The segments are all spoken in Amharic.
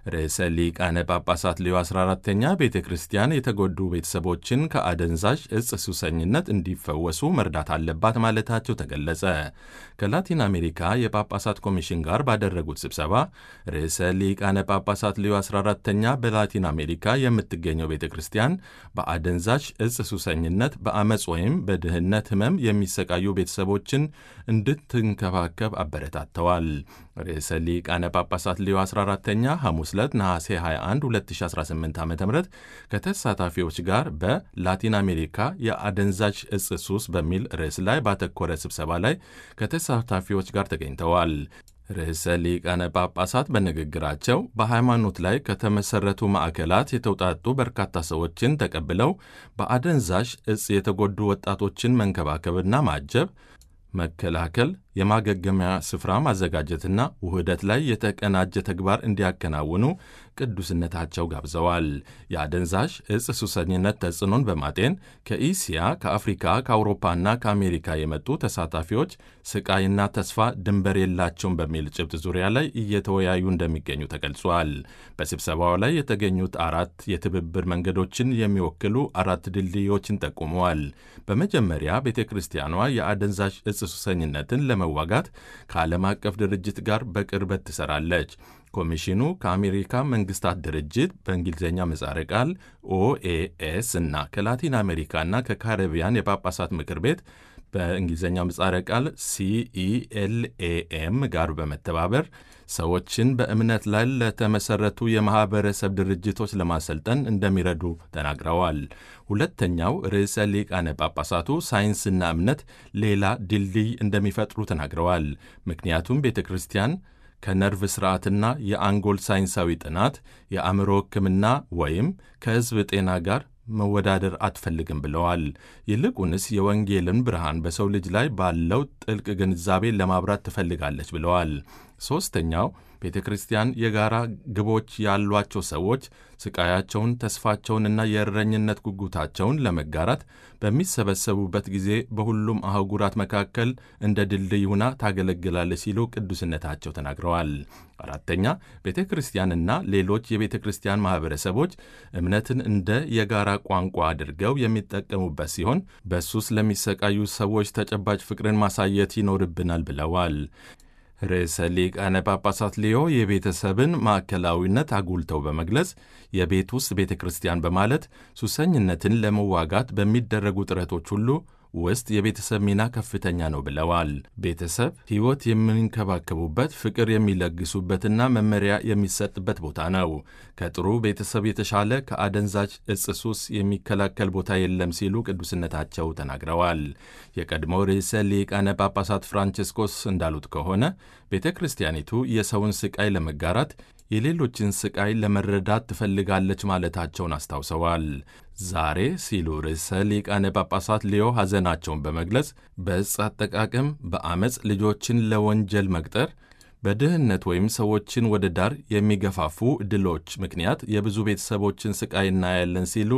ርዕሰ ሊቃነ ጳጳሳት ሌዮ 14ተኛ ቤተ ክርስቲያን የተጎዱ ቤተሰቦችን ከአደንዛዥ እጽ ሱሰኝነት እንዲፈወሱ መርዳት አለባት ማለታቸው ተገለጸ። ከላቲን አሜሪካ የጳጳሳት ኮሚሽን ጋር ባደረጉት ስብሰባ ርዕሰ ሊቃነ ጳጳሳት ሌዮ 14ተኛ በላቲን አሜሪካ የምትገኘው ቤተ ክርስቲያን በአደንዛዥ እጽ ሱሰኝነት፣ በአመፅ ወይም በድህነት ህመም የሚሰቃዩ ቤተሰቦችን እንድትንከባከብ አበረታተዋል። ርዕሰ ሊቃነ ጳጳሳት ሌዮ 14ተኛ ሐሙስ ዕለት ነሐሴ 21 2018 ዓ ም ከተሳታፊዎች ጋር በላቲን አሜሪካ የአደንዛዥ እጽ ሱስ በሚል ርዕስ ላይ ባተኮረ ስብሰባ ላይ ከተሳታፊዎች ጋር ተገኝተዋል። ርዕሰ ሊቃነ ጳጳሳት በንግግራቸው በሃይማኖት ላይ ከተመሠረቱ ማዕከላት የተውጣጡ በርካታ ሰዎችን ተቀብለው በአደንዛዥ እጽ የተጎዱ ወጣቶችን መንከባከብና ማጀብ መከላከል የማገገሚያ ስፍራ ማዘጋጀትና ውህደት ላይ የተቀናጀ ተግባር እንዲያከናውኑ ቅዱስነታቸው ጋብዘዋል። የአደንዛዥ እጽ ሱሰኝነት ተጽዕኖን በማጤን ከኢስያ፣ ከአፍሪካ፣ ከአውሮፓና ከአሜሪካ የመጡ ተሳታፊዎች ስቃይና ተስፋ ድንበር የላቸውም በሚል ጭብጥ ዙሪያ ላይ እየተወያዩ እንደሚገኙ ተገልጿል። በስብሰባው ላይ የተገኙት አራት የትብብር መንገዶችን የሚወክሉ አራት ድልድዮችን ጠቁመዋል። በመጀመሪያ ቤተ ክርስቲያኗ የአደንዛዥ እጽ ሱሰኝነትን ለመዋጋት ከዓለም አቀፍ ድርጅት ጋር በቅርበት ትሰራለች። ኮሚሽኑ ከአሜሪካ መንግስታት ድርጅት በእንግሊዝኛ ምህጻረ ቃል ኦኤኤስ እና ከላቲን አሜሪካና ከካሪቢያን የጳጳሳት ምክር ቤት በእንግሊዝኛ ምህጻረ ቃል ሲኢኤልኤኤም ጋር በመተባበር ሰዎችን በእምነት ላይ ለተመሰረቱ የማኅበረሰብ ድርጅቶች ለማሰልጠን እንደሚረዱ ተናግረዋል። ሁለተኛው ርዕሰ ሊቃነ ጳጳሳቱ ሳይንስና እምነት ሌላ ድልድይ እንደሚፈጥሩ ተናግረዋል። ምክንያቱም ቤተ ክርስቲያን ከነርቭ ሥርዓትና የአንጎል ሳይንሳዊ ጥናት፣ የአእምሮ ሕክምና ወይም ከሕዝብ ጤና ጋር መወዳደር አትፈልግም ብለዋል። ይልቁንስ የወንጌልን ብርሃን በሰው ልጅ ላይ ባለው ጥልቅ ግንዛቤ ለማብራት ትፈልጋለች ብለዋል። ሦስተኛው ቤተ ክርስቲያን የጋራ ግቦች ያሏቸው ሰዎች ስቃያቸውን፣ ተስፋቸውንና የእረኝነት ጉጉታቸውን ለመጋራት በሚሰበሰቡበት ጊዜ በሁሉም አህጉራት መካከል እንደ ድልድይ ሆና ታገለግላለች ሲሉ ቅዱስነታቸው ተናግረዋል። አራተኛ ቤተ ክርስቲያንና ሌሎች የቤተ ክርስቲያን ማኅበረሰቦች እምነትን እንደ የጋራ ቋንቋ አድርገው የሚጠቀሙበት ሲሆን በሱስ ለሚሰቃዩ ሰዎች ተጨባጭ ፍቅርን ማሳየት ይኖርብናል ብለዋል። ርዕሰ ሊቃነ ጳጳሳት ሊዮ የቤተሰብን ማዕከላዊነት አጉልተው በመግለጽ የቤት ውስጥ ቤተ ክርስቲያን በማለት ሱሰኝነትን ለመዋጋት በሚደረጉ ጥረቶች ሁሉ ውስጥ የቤተሰብ ሚና ከፍተኛ ነው ብለዋል። ቤተሰብ ሕይወት የሚንከባከቡበት፣ ፍቅር የሚለግሱበትና መመሪያ የሚሰጥበት ቦታ ነው። ከጥሩ ቤተሰብ የተሻለ ከአደንዛዥ እጽ ሱስ የሚከላከል ቦታ የለም ሲሉ ቅዱስነታቸው ተናግረዋል። የቀድሞው ርዕሰ ሊቃነ ጳጳሳት ፍራንቺስኮስ እንዳሉት ከሆነ ቤተ ክርስቲያኒቱ የሰውን ስቃይ ለመጋራት የሌሎችን ስቃይ ለመረዳት ትፈልጋለች ማለታቸውን አስታውሰዋል። ዛሬ ሲሉ ርዕሰ ሊቃነ ጳጳሳት ሊዮ ሐዘናቸውን በመግለጽ በዕፅ አጠቃቀም፣ በአመፅ ልጆችን ለወንጀል መቅጠር፣ በድህነት ወይም ሰዎችን ወደ ዳር የሚገፋፉ ዕድሎች ምክንያት የብዙ ቤተሰቦችን ስቃይ እናያለን ሲሉ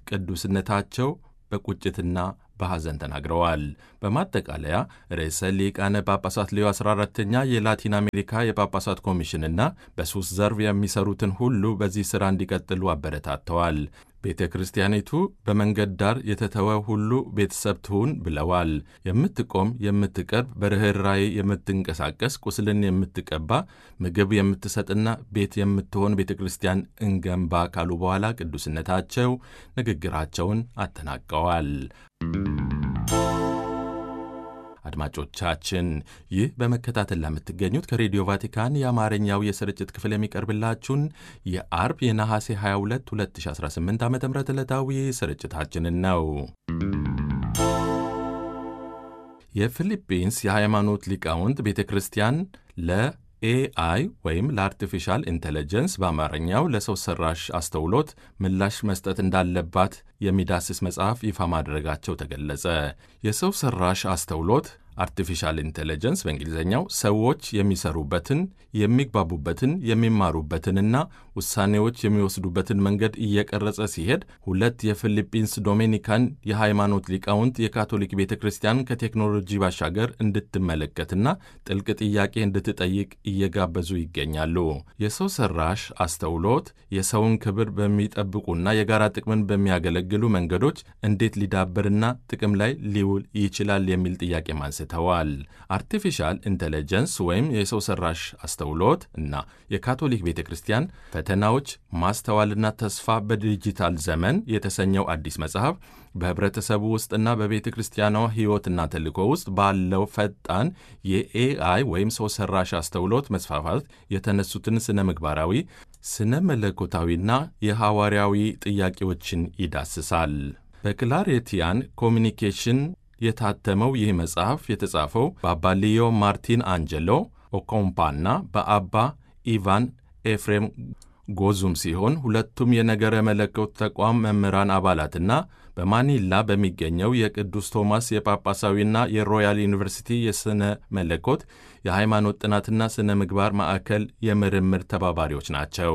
ቅዱስነታቸው በቁጭትና በሐዘን ተናግረዋል። በማጠቃለያ ርዕሰ ሊቃነ ጳጳሳት ሌዮ 14ተኛ የላቲን አሜሪካ የጳጳሳት ኮሚሽንና በሱስ ዘርፍ የሚሰሩትን ሁሉ በዚህ ሥራ እንዲቀጥሉ አበረታተዋል። ቤተ ክርስቲያኒቱ በመንገድ ዳር የተተወ ሁሉ ቤተሰብ ትሁን ብለዋል። የምትቆም የምትቀርብ፣ በርኅራኄ የምትንቀሳቀስ፣ ቁስልን የምትቀባ፣ ምግብ የምትሰጥና ቤት የምትሆን ቤተ ክርስቲያን እንገንባ ካሉ በኋላ ቅዱስነታቸው ንግግራቸውን አጠናቀዋል። አድማጮቻችን ይህ በመከታተል ለምትገኙት ከሬዲዮ ቫቲካን የአማርኛው የስርጭት ክፍል የሚቀርብላችሁን የአርብ የነሐሴ 22 2018 ዓ ም ዕለታዊ ስርጭታችንን ነው። የፊሊፒንስ የሃይማኖት ሊቃውንት ቤተ ክርስቲያን ለኤአይ ወይም ለአርቲፊሻል ኢንቴሊጀንስ በአማርኛው ለሰው ሰራሽ አስተውሎት ምላሽ መስጠት እንዳለባት የሚዳስስ መጽሐፍ ይፋ ማድረጋቸው ተገለጸ። የሰው ሰራሽ አስተውሎት አርቲፊሻል ኢንቴሊጀንስ በእንግሊዝኛው ሰዎች የሚሰሩበትን፣ የሚግባቡበትን፣ የሚማሩበትንና ውሳኔዎች የሚወስዱበትን መንገድ እየቀረጸ ሲሄድ ሁለት የፊሊፒንስ ዶሜኒካን የሃይማኖት ሊቃውንት የካቶሊክ ቤተ ክርስቲያን ከቴክኖሎጂ ባሻገር እንድትመለከትና ጥልቅ ጥያቄ እንድትጠይቅ እየጋበዙ ይገኛሉ። የሰው ሰራሽ አስተውሎት የሰውን ክብር በሚጠብቁና የጋራ ጥቅምን በሚያገለግሉ መንገዶች እንዴት ሊዳብርና ጥቅም ላይ ሊውል ይችላል የሚል ጥያቄ አንስተዋል። አርቲፊሻል ኢንቴሊጀንስ ወይም የሰው ሰራሽ አስተውሎት እና የካቶሊክ ቤተ ክርስቲያን ፈተናዎች፣ ማስተዋልና ተስፋ በዲጂታል ዘመን የተሰኘው አዲስ መጽሐፍ በህብረተሰቡ ውስጥና በቤተ ክርስቲያኗ ሕይወትና ተልእኮ ውስጥ ባለው ፈጣን የኤአይ ወይም ሰው ሰራሽ አስተውሎት መስፋፋት የተነሱትን ስነ ምግባራዊ፣ ስነ መለኮታዊና የሐዋርያዊ ጥያቄዎችን ይዳስሳል። በክላሬቲያን ኮሚኒኬሽን የታተመው ይህ መጽሐፍ የተጻፈው በአባ ሊዮ ማርቲን አንጀሎ ኦኮምፓና በአባ ኢቫን ኤፍሬም ጎዙም ሲሆን ሁለቱም የነገረ መለኮት ተቋም መምህራን አባላትና በማኒላ በሚገኘው የቅዱስ ቶማስ የጳጳሳዊና የሮያል ዩኒቨርሲቲ የሥነ መለኮት የሃይማኖት ጥናትና ሥነ ምግባር ማዕከል የምርምር ተባባሪዎች ናቸው።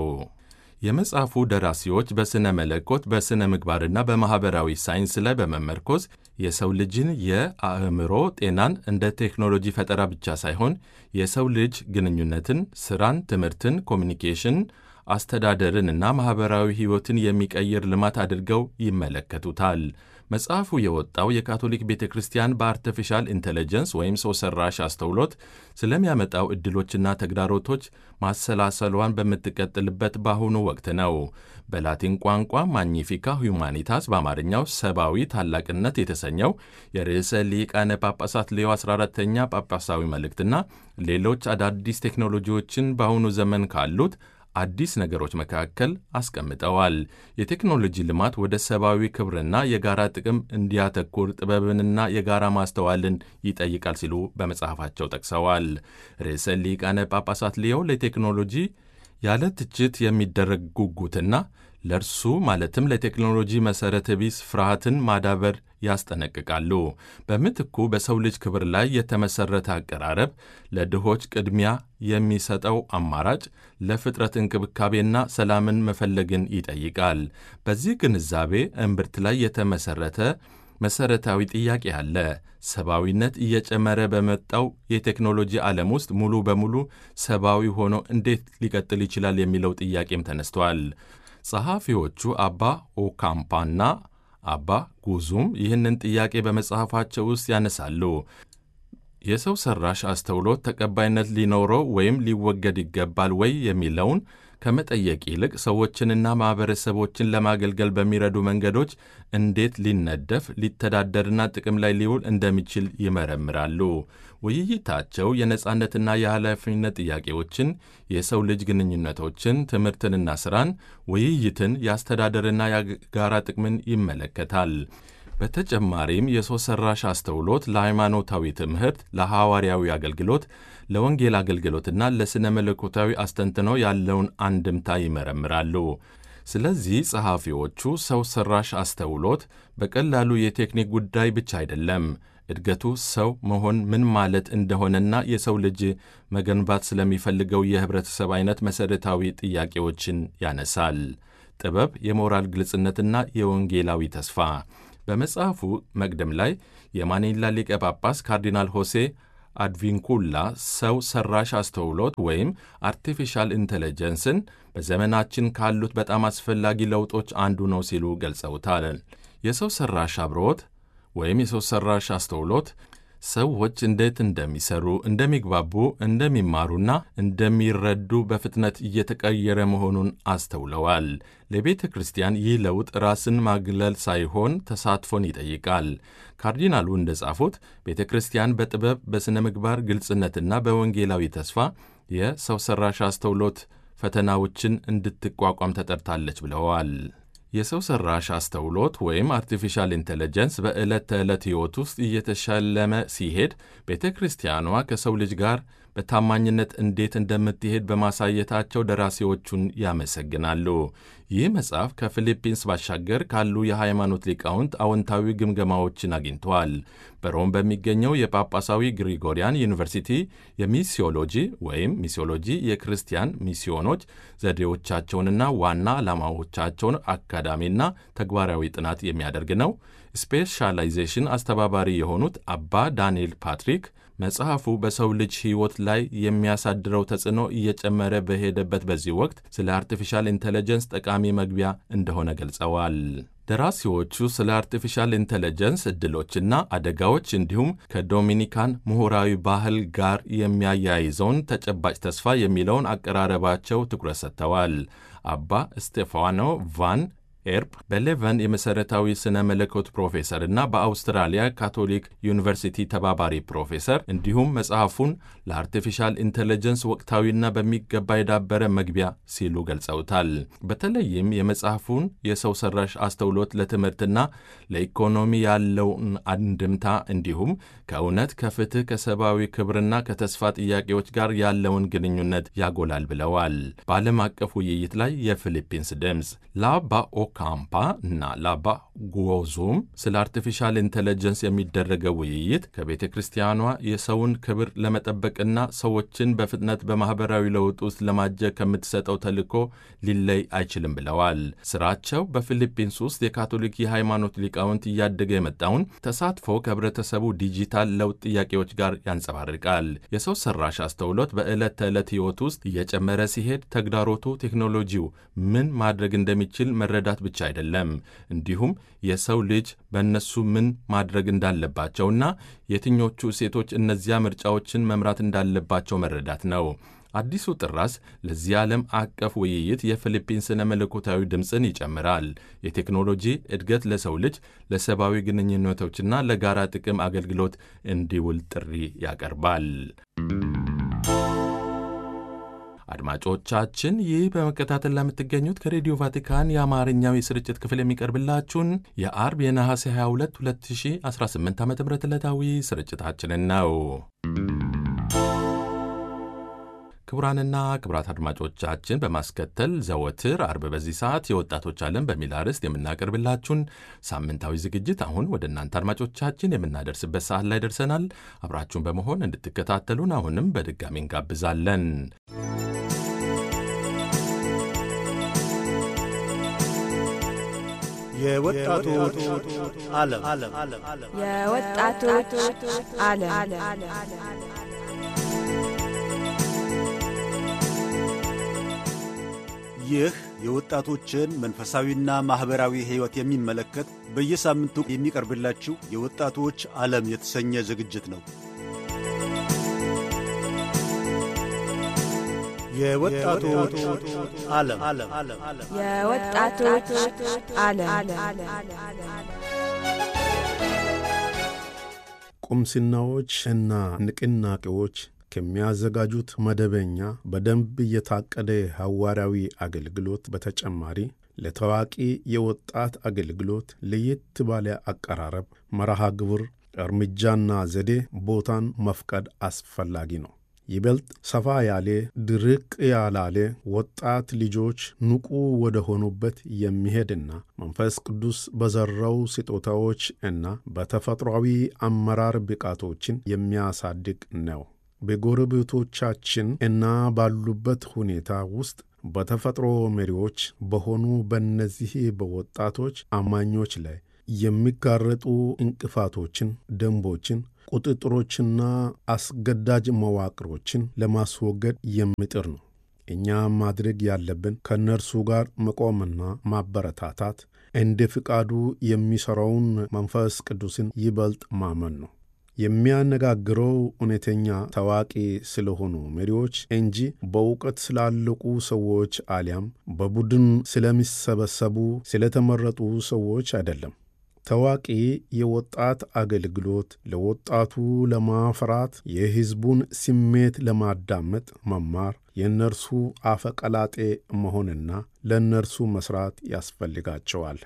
የመጽሐፉ ደራሲዎች በሥነ መለኮት በሥነ ምግባርና በማኅበራዊ ሳይንስ ላይ በመመርኮዝ የሰው ልጅን የአእምሮ ጤናን እንደ ቴክኖሎጂ ፈጠራ ብቻ ሳይሆን የሰው ልጅ ግንኙነትን፣ ሥራን፣ ትምህርትን፣ ኮሚኒኬሽን አስተዳደርንና ማኅበራዊ ሕይወትን የሚቀይር ልማት አድርገው ይመለከቱታል። መጽሐፉ የወጣው የካቶሊክ ቤተ ክርስቲያን በአርቲፊሻል ኢንቴሊጀንስ ወይም ሰው ሰራሽ አስተውሎት ስለሚያመጣው ዕድሎችና ተግዳሮቶች ማሰላሰሏን በምትቀጥልበት በአሁኑ ወቅት ነው። በላቲን ቋንቋ ማግኒፊካ ሁማኒታስ በአማርኛው ሰብአዊ ታላቅነት የተሰኘው የርዕሰ ሊቃነ ጳጳሳት ሌዮ 14ተኛ ጳጳሳዊ መልእክትና ሌሎች አዳዲስ ቴክኖሎጂዎችን በአሁኑ ዘመን ካሉት አዲስ ነገሮች መካከል አስቀምጠዋል። የቴክኖሎጂ ልማት ወደ ሰብአዊ ክብርና የጋራ ጥቅም እንዲያተኩር ጥበብንና የጋራ ማስተዋልን ይጠይቃል ሲሉ በመጽሐፋቸው ጠቅሰዋል። ርዕሰ ሊቃነ ጳጳሳት ሊዮ ለቴክኖሎጂ ያለ ትችት የሚደረግ ጉጉትና ለእርሱ ማለትም ለቴክኖሎጂ መሠረተ ቢስ ፍርሃትን ማዳበር ያስጠነቅቃሉ። በምትኩ በሰው ልጅ ክብር ላይ የተመሠረተ አቀራረብ፣ ለድሆች ቅድሚያ የሚሰጠው አማራጭ፣ ለፍጥረት እንክብካቤና ሰላምን መፈለግን ይጠይቃል። በዚህ ግንዛቤ እምብርት ላይ የተመሠረተ መሠረታዊ ጥያቄ አለ። ሰብአዊነት እየጨመረ በመጣው የቴክኖሎጂ ዓለም ውስጥ ሙሉ በሙሉ ሰብአዊ ሆኖ እንዴት ሊቀጥል ይችላል የሚለው ጥያቄም ተነስቷል። ጸሐፊዎቹ አባ ኦካምፓና አባ ጉዙም ይህንን ጥያቄ በመጽሐፋቸው ውስጥ ያነሳሉ። የሰው ሰራሽ አስተውሎት ተቀባይነት ሊኖረው ወይም ሊወገድ ይገባል ወይ የሚለውን ከመጠየቅ ይልቅ ሰዎችንና ማኅበረሰቦችን ለማገልገል በሚረዱ መንገዶች እንዴት ሊነደፍ ሊተዳደርና ጥቅም ላይ ሊውል እንደሚችል ይመረምራሉ። ውይይታቸው የነጻነትና የኃላፊነት ጥያቄዎችን፣ የሰው ልጅ ግንኙነቶችን፣ ትምህርትንና ሥራን፣ ውይይትን፣ የአስተዳደርና የጋራ ጥቅምን ይመለከታል። በተጨማሪም የሰው ሰራሽ አስተውሎት ለሃይማኖታዊ ትምህርት፣ ለሐዋርያዊ አገልግሎት፣ ለወንጌል አገልግሎትና ለሥነ መለኮታዊ አስተንትኖ ያለውን አንድምታ ይመረምራሉ። ስለዚህ ጸሐፊዎቹ ሰው ሰራሽ አስተውሎት በቀላሉ የቴክኒክ ጉዳይ ብቻ አይደለም። እድገቱ ሰው መሆን ምን ማለት እንደሆነና የሰው ልጅ መገንባት ስለሚፈልገው የኅብረተሰብ አይነት መሠረታዊ ጥያቄዎችን ያነሳል። ጥበብ፣ የሞራል ግልጽነትና የወንጌላዊ ተስፋ በመጽሐፉ መቅደም ላይ የማኒላ ሊቀ ጳጳስ ካርዲናል ሆሴ አድቪንኩላ ሰው ሰራሽ አስተውሎት ወይም አርቲፊሻል ኢንቴሊጀንስን በዘመናችን ካሉት በጣም አስፈላጊ ለውጦች አንዱ ነው ሲሉ ገልጸውታል። የሰው ሰራሽ አብሮት ወይም የሰው ሰራሽ አስተውሎት ሰዎች እንዴት እንደሚሰሩ፣ እንደሚግባቡ፣ እንደሚማሩና እንደሚረዱ በፍጥነት እየተቀየረ መሆኑን አስተውለዋል። ለቤተ ክርስቲያን ይህ ለውጥ ራስን ማግለል ሳይሆን ተሳትፎን ይጠይቃል። ካርዲናሉ እንደጻፉት ቤተ ክርስቲያን በጥበብ በሥነ ምግባር ግልጽነትና በወንጌላዊ ተስፋ የሰው ሰራሽ አስተውሎት ፈተናዎችን እንድትቋቋም ተጠርታለች ብለዋል። የሰው ሰራሽ አስተውሎት ወይም አርቲፊሻል ኢንቴሊጀንስ በዕለት ተዕለት ሕይወት ውስጥ እየተሸለመ ሲሄድ ቤተ ክርስቲያኗ ከሰው ልጅ ጋር በታማኝነት እንዴት እንደምትሄድ በማሳየታቸው ደራሲዎቹን ያመሰግናሉ። ይህ መጽሐፍ ከፊሊፒንስ ባሻገር ካሉ የሃይማኖት ሊቃውንት አዎንታዊ ግምገማዎችን አግኝተዋል። በሮም በሚገኘው የጳጳሳዊ ግሪጎሪያን ዩኒቨርሲቲ የሚሲዮሎጂ ወይም ሚሲዮሎጂ የክርስቲያን ሚስዮኖች ዘዴዎቻቸውንና ዋና ዓላማዎቻቸውን አካዳሚና ተግባራዊ ጥናት የሚያደርግ ነው። ስፔሻላይዜሽን አስተባባሪ የሆኑት አባ ዳንኤል ፓትሪክ መጽሐፉ በሰው ልጅ ሕይወት ላይ የሚያሳድረው ተጽዕኖ እየጨመረ በሄደበት በዚህ ወቅት ስለ አርቲፊሻል ኢንቴሊጀንስ ጠቃሚ መግቢያ እንደሆነ ገልጸዋል። ደራሲዎቹ ስለ አርቲፊሻል ኢንቴሊጀንስ ዕድሎችና አደጋዎች እንዲሁም ከዶሚኒካን ምሁራዊ ባህል ጋር የሚያያይዘውን ተጨባጭ ተስፋ የሚለውን አቀራረባቸው ትኩረት ሰጥተዋል። አባ ስቴፋኖ ቫን ኤርፕ በሌቨን የመሠረታዊ ሥነ መለኮት ፕሮፌሰር እና በአውስትራሊያ ካቶሊክ ዩኒቨርሲቲ ተባባሪ ፕሮፌሰር እንዲሁም መጽሐፉን ለአርቲፊሻል ኢንቴሊጀንስ ወቅታዊና በሚገባ የዳበረ መግቢያ ሲሉ ገልጸውታል። በተለይም የመጽሐፉን የሰው ሰራሽ አስተውሎት ለትምህርትና ለኢኮኖሚ ያለውን አንድምታ እንዲሁም ከእውነት፣ ከፍትህ፣ ከሰብአዊ ክብርና ከተስፋ ጥያቄዎች ጋር ያለውን ግንኙነት ያጎላል ብለዋል። በዓለም አቀፍ ውይይት ላይ የፊሊፒንስ ድምፅ ላባ ካምፓ እና ላባ ጉዞም ስለ አርቲፊሻል ኢንቴሊጀንስ የሚደረገው ውይይት ከቤተ ክርስቲያኗ የሰውን ክብር ለመጠበቅና ሰዎችን በፍጥነት በማኅበራዊ ለውጥ ውስጥ ለማጀብ ከምትሰጠው ተልዕኮ ሊለይ አይችልም ብለዋል። ስራቸው በፊሊፒንስ ውስጥ የካቶሊክ የሃይማኖት ሊቃውንት እያደገ የመጣውን ተሳትፎ ከህብረተሰቡ ዲጂታል ለውጥ ጥያቄዎች ጋር ያንጸባርቃል። የሰው ሰራሽ አስተውሎት በዕለት ተዕለት ሕይወት ውስጥ እየጨመረ ሲሄድ ተግዳሮቱ ቴክኖሎጂው ምን ማድረግ እንደሚችል መረዳት ብቻ አይደለም፣ እንዲሁም የሰው ልጅ በእነሱ ምን ማድረግ እንዳለባቸውና የትኞቹ እሴቶች እነዚያ ምርጫዎችን መምራት እንዳለባቸው መረዳት ነው። አዲሱ ጥራስ ለዚህ ዓለም አቀፍ ውይይት የፊሊፒንስ ስነ መለኮታዊ ድምፅን ይጨምራል። የቴክኖሎጂ እድገት ለሰው ልጅ ለሰብአዊ ግንኙነቶችና ለጋራ ጥቅም አገልግሎት እንዲውል ጥሪ ያቀርባል። አድማጮቻችን ይህ በመከታተል ለምትገኙት ከሬዲዮ ቫቲካን የአማርኛው የስርጭት ክፍል የሚቀርብላችሁን የአርብ የነሐሴ 22 2018 ዓ ም ዕለታዊ ስርጭታችንን ነው። ክቡራንና ክቡራት አድማጮቻችን በማስከተል ዘወትር አርብ በዚህ ሰዓት የወጣቶች ዓለም በሚል አርዕስት የምናቀርብላችሁን ሳምንታዊ ዝግጅት አሁን ወደ እናንተ አድማጮቻችን የምናደርስበት ሰዓት ላይ ደርሰናል። አብራችሁን በመሆን እንድትከታተሉን አሁንም በድጋሚ እንጋብዛለን። የወጣቶች ዓለም የወጣቶች ዓለም ይህ የወጣቶችን መንፈሳዊና ማኅበራዊ ሕይወት የሚመለከት በየሳምንቱ የሚቀርብላችሁ የወጣቶች ዓለም የተሰኘ ዝግጅት ነው። የወጣቶች ዓለም የወጣቶች ዓለም ቁምስናዎች እና ንቅናቄዎች ከሚያዘጋጁት መደበኛ በደንብ የታቀደ ሐዋርያዊ አገልግሎት በተጨማሪ ለታዋቂ የወጣት አገልግሎት ለየት ባለ አቀራረብ፣ መርሃ ግብር፣ እርምጃና ዘዴ ቦታን መፍቀድ አስፈላጊ ነው። ይበልጥ ሰፋ ያለ ድርቅ ያላለ ወጣት ልጆች ንቁ ወደ ሆኑበት የሚሄድና መንፈስ ቅዱስ በዘራው ስጦታዎች እና በተፈጥሯዊ አመራር ብቃቶችን የሚያሳድግ ነው። በጎረቤቶቻችን እና ባሉበት ሁኔታ ውስጥ በተፈጥሮ መሪዎች በሆኑ በእነዚህ በወጣቶች አማኞች ላይ የሚጋረጡ እንቅፋቶችን፣ ደንቦችን፣ ቁጥጥሮችና አስገዳጅ መዋቅሮችን ለማስወገድ የሚጥር ነው። እኛ ማድረግ ያለብን ከእነርሱ ጋር መቆምና ማበረታታት፣ እንደ ፍቃዱ የሚሠራውን መንፈስ ቅዱስን ይበልጥ ማመን ነው። የሚያነጋግረው እውነተኛ ታዋቂ ስለሆኑ መሪዎች እንጂ በእውቀት ስላለቁ ሰዎች አሊያም በቡድን ስለሚሰበሰቡ ስለተመረጡ ሰዎች አይደለም። ታዋቂ የወጣት አገልግሎት ለወጣቱ ለማፍራት፣ የሕዝቡን ስሜት ለማዳመጥ መማር፣ የእነርሱ አፈቀላጤ መሆንና ለእነርሱ መሥራት ያስፈልጋቸዋል።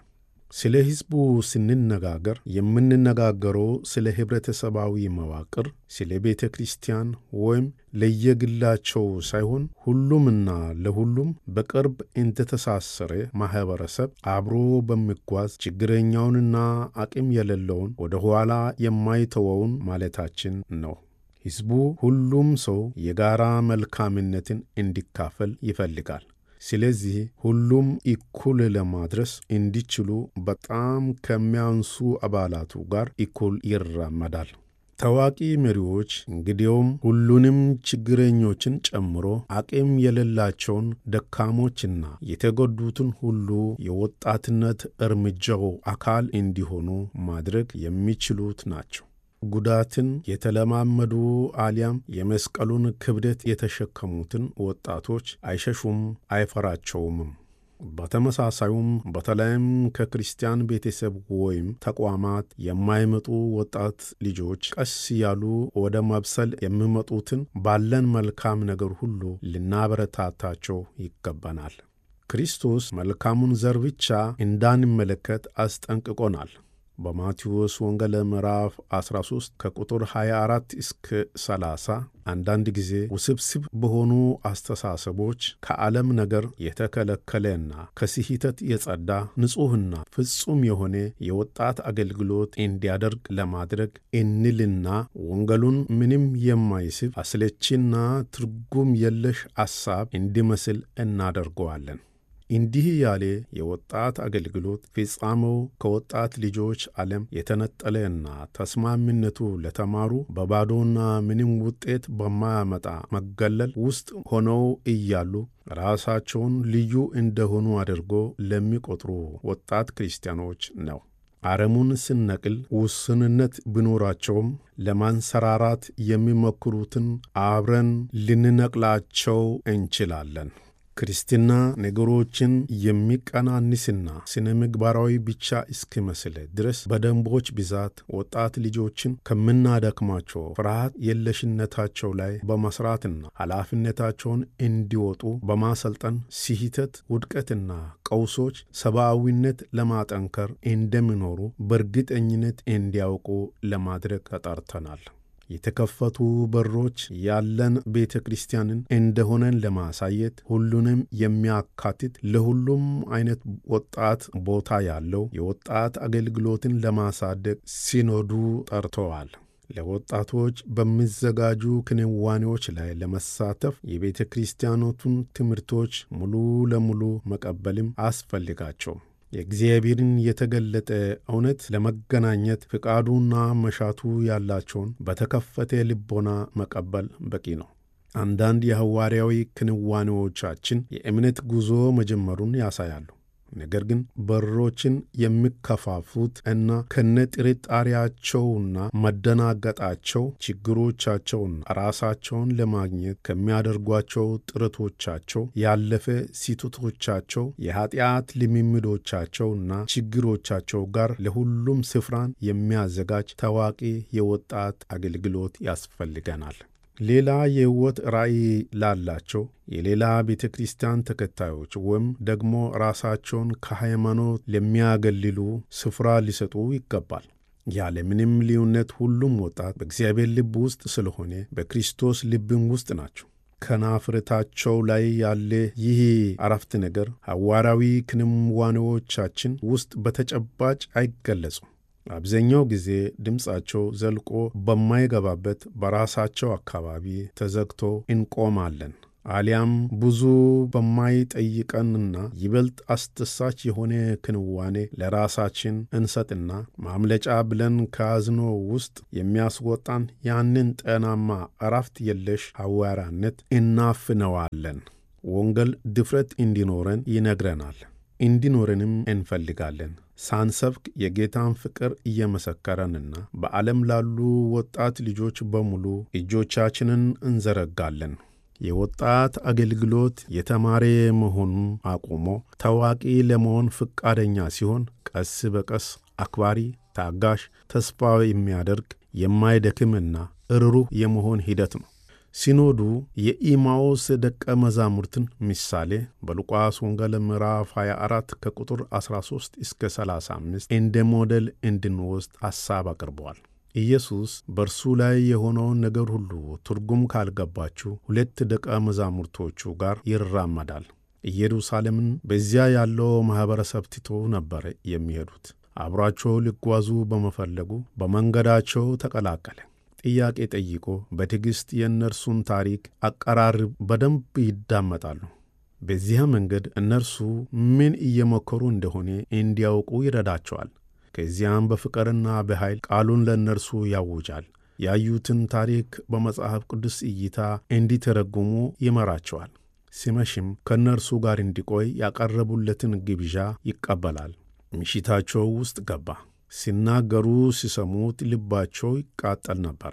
ስለ ሕዝቡ ስንነጋገር የምንነጋገረው ስለ ኅብረተሰባዊ መዋቅር፣ ስለ ቤተ ክርስቲያን ወይም ለየግላቸው ሳይሆን ሁሉምና ለሁሉም በቅርብ እንደተሳሰረ ማኅበረሰብ አብሮ በሚጓዝ ችግረኛውንና አቅም የሌለውን ወደ ኋላ የማይተወውን ማለታችን ነው። ሕዝቡ ሁሉም ሰው የጋራ መልካምነትን እንዲካፈል ይፈልጋል። ስለዚህ ሁሉም እኩል ለማድረስ እንዲችሉ በጣም ከሚያንሱ አባላቱ ጋር እኩል ይራመዳል። ታዋቂ መሪዎች እንግዲያውም ሁሉንም ችግረኞችን ጨምሮ አቅም የሌላቸውን ደካሞችና የተጎዱትን ሁሉ የወጣትነት እርምጃው አካል እንዲሆኑ ማድረግ የሚችሉት ናቸው። ጉዳትን የተለማመዱ አሊያም የመስቀሉን ክብደት የተሸከሙትን ወጣቶች አይሸሹም፣ አይፈራቸውምም። በተመሳሳዩም በተለይም ከክርስቲያን ቤተሰብ ወይም ተቋማት የማይመጡ ወጣት ልጆች ቀስ ያሉ ወደ መብሰል የሚመጡትን ባለን መልካም ነገር ሁሉ ልናበረታታቸው ይገባናል። ክርስቶስ መልካሙን ዘር ብቻ እንዳንመለከት አስጠንቅቆናል። በማቴዎስ ወንጌል ምዕራፍ 13 ከቁጥር 24 እስከ 30 አንዳንድ ጊዜ ውስብስብ በሆኑ አስተሳሰቦች ከዓለም ነገር የተከለከለና ከስህተት የጸዳ ንጹሕና ፍጹም የሆነ የወጣት አገልግሎት እንዲያደርግ ለማድረግ እንልና ወንጌሉን ምንም የማይስብ አስለቺና ትርጉም የለሽ ሐሳብ እንዲመስል እናደርገዋለን። እንዲህ ያለ የወጣት አገልግሎት ፍጻሜው ከወጣት ልጆች ዓለም የተነጠለና ተስማሚነቱ ለተማሩ በባዶና ምንም ውጤት በማያመጣ መገለል ውስጥ ሆነው እያሉ ራሳቸውን ልዩ እንደሆኑ አድርጎ ለሚቆጥሩ ወጣት ክርስቲያኖች ነው። አረሙን ስነቅል ውስንነት ቢኖራቸውም ለማንሰራራት የሚሞክሩትን አብረን ልንነቅላቸው እንችላለን። ክርስትና ነገሮችን የሚቀናንስና ስነ ምግባራዊ ብቻ እስኪመስል ድረስ በደንቦች ብዛት ወጣት ልጆችን ከምናደክማቸው ፍርሃት የለሽነታቸው ላይ በመስራትና ኃላፊነታቸውን እንዲወጡ በማሰልጠን ስህተት፣ ውድቀትና ቀውሶች ሰብአዊነት ለማጠንከር እንደሚኖሩ በእርግጠኝነት እንዲያውቁ ለማድረግ ተጠርተናል። የተከፈቱ በሮች ያለን ቤተ ክርስቲያንን እንደሆነን ለማሳየት ሁሉንም የሚያካትት ለሁሉም አይነት ወጣት ቦታ ያለው የወጣት አገልግሎትን ለማሳደግ ሲኖዱ ጠርተዋል። ለወጣቶች በሚዘጋጁ ክንዋኔዎች ላይ ለመሳተፍ የቤተ ክርስቲያኖቱን ትምህርቶች ሙሉ ለሙሉ መቀበልም አስፈልጋቸው። የእግዚአብሔርን የተገለጠ እውነት ለመገናኘት ፍቃዱና መሻቱ ያላቸውን በተከፈተ ልቦና መቀበል በቂ ነው። አንዳንድ የሐዋርያዊ ክንዋኔዎቻችን የእምነት ጉዞ መጀመሩን ያሳያሉ። ነገር ግን በሮችን የሚከፋፉት እና ከነጥርጣሬያቸውና መደናገጣቸው ችግሮቻቸውና ራሳቸውን ለማግኘት ከሚያደርጓቸው ጥረቶቻቸው ያለፈ ስህተቶቻቸው፣ የኀጢአት ልምምዶቻቸውና ችግሮቻቸው ጋር ለሁሉም ስፍራን የሚያዘጋጅ ታዋቂ የወጣት አገልግሎት ያስፈልገናል። ሌላ የሕይወት ራእይ ላላቸው የሌላ ቤተ ክርስቲያን ተከታዮች ወይም ደግሞ ራሳቸውን ከሃይማኖት ለሚያገልሉ ስፍራ ሊሰጡ ይገባል። ያለ ምንም ልዩነት ሁሉም ወጣት በእግዚአብሔር ልብ ውስጥ ስለሆነ በክርስቶስ ልብም ውስጥ ናቸው። ከናፍረታቸው ላይ ያለ ይህ አረፍተ ነገር ሐዋርያዊ ክንዋኔዎቻችን ውስጥ በተጨባጭ አይገለጹም። አብዛኛው ጊዜ ድምፃቸው ዘልቆ በማይገባበት በራሳቸው አካባቢ ተዘግቶ እንቆማለን። አሊያም ብዙ በማይጠይቀንና ይበልጥ አስደሳች የሆነ ክንዋኔ ለራሳችን እንሰጥና ማምለጫ ብለን ከያዝኖ ውስጥ የሚያስወጣን ያንን ጤናማ እረፍት የለሽ ሐዋርያነት እናፍነዋለን። ወንጌል ድፍረት እንዲኖረን ይነግረናል። እንዲኖረንም እንፈልጋለን። ሳንሰብክ የጌታን ፍቅር እየመሰከረንና በዓለም ላሉ ወጣት ልጆች በሙሉ እጆቻችንን እንዘረጋለን። የወጣት አገልግሎት የተማረ መሆኑን አቁሞ ታዋቂ ለመሆን ፈቃደኛ ሲሆን ቀስ በቀስ አክባሪ፣ ታጋሽ፣ ተስፋ የሚያደርግ የማይደክምና ርሩህ የመሆን ሂደት ነው። ሲኖዱ የኢማዎስ ደቀ መዛሙርትን ምሳሌ በሉቃስ ወንጌል ምዕራፍ 24 ከቁጥር 13 እስከ 35 እንደ ሞዴል እንድንወስድ ሐሳብ አቅርበዋል። ኢየሱስ በእርሱ ላይ የሆነውን ነገር ሁሉ ትርጉም ካልገባችሁ ሁለት ደቀ መዛሙርቶቹ ጋር ይራመዳል። ኢየሩሳሌምን በዚያ ያለው ማኅበረሰብ ትቶ ነበር የሚሄዱት። አብሯቸው ሊጓዙ በመፈለጉ በመንገዳቸው ተቀላቀለ። ጥያቄ ጠይቆ በትዕግሥት የእነርሱን ታሪክ አቀራርብ በደንብ ይዳመጣሉ። በዚያ መንገድ እነርሱ ምን እየሞከሩ እንደሆነ እንዲያውቁ ይረዳቸዋል። ከዚያም በፍቅርና በኃይል ቃሉን ለእነርሱ ያውጃል። ያዩትን ታሪክ በመጽሐፍ ቅዱስ እይታ እንዲተረጉሙ ይመራቸዋል። ሲመሽም ከእነርሱ ጋር እንዲቆይ ያቀረቡለትን ግብዣ ይቀበላል። ምሽታቸው ውስጥ ገባ። ሲናገሩ ሲሰሙት ልባቸው ይቃጠል ነበር፣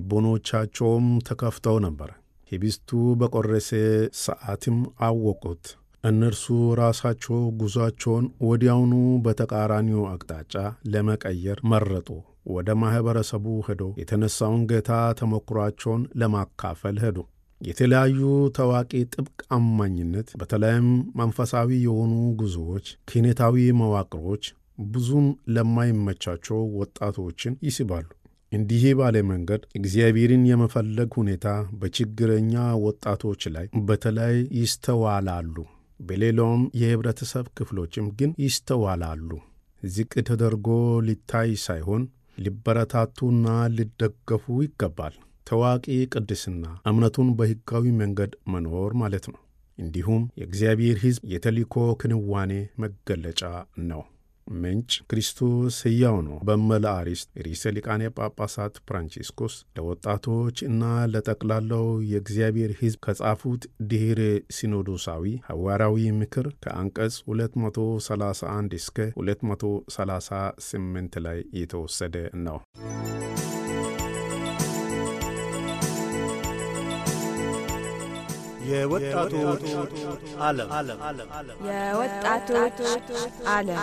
ልቦኖቻቸውም ተከፍተው ነበር። ኅብስቱ በቈረሰ ሰዓትም አወቁት። እነርሱ ራሳቸው ጉዞአቸውን ወዲያውኑ በተቃራኒው አቅጣጫ ለመቀየር መረጡ። ወደ ማኅበረሰቡ ሄዶ የተነሣውን ጌታ ተሞክሯቸውን ለማካፈል ሄዱ። የተለያዩ ታዋቂ ጥብቅ አማኝነት፣ በተለይም መንፈሳዊ የሆኑ ጉዞዎች፣ ክህነታዊ መዋቅሮች ብዙም ለማይመቻቸው ወጣቶችን ይስባሉ። እንዲህ ባለ መንገድ እግዚአብሔርን የመፈለግ ሁኔታ በችግረኛ ወጣቶች ላይ በተለይ ይስተዋላሉ። በሌላውም የኅብረተሰብ ክፍሎችም ግን ይስተዋላሉ። ዝቅ ተደርጎ ሊታይ ሳይሆን ሊበረታቱና ሊደገፉ ይገባል። ታዋቂ ቅድስና እምነቱን በሕጋዊ መንገድ መኖር ማለት ነው። እንዲሁም የእግዚአብሔር ሕዝብ የተልእኮ ክንዋኔ መገለጫ ነው። ምንጭ ክርስቶስ ሕያው ነው በሚል አርዕስት ርዕሰ ሊቃነ ጳጳሳት ፍራንቺስኮስ ለወጣቶች እና ለጠቅላላው የእግዚአብሔር ሕዝብ ከጻፉት ድኅረ ሲኖዶሳዊ ሐዋርያዊ ምክር ከአንቀጽ 231 እስከ 238 ላይ የተወሰደ ነው። የወጣቶች ዓለም የወጣቶች ዓለም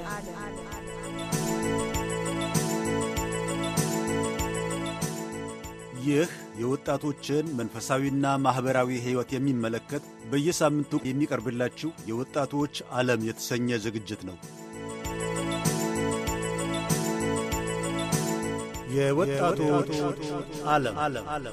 ይህ የወጣቶችን መንፈሳዊና ማኅበራዊ ሕይወት የሚመለከት በየሳምንቱ የሚቀርብላችሁ የወጣቶች ዓለም የተሰኘ ዝግጅት ነው። የወጣቶች ዓለም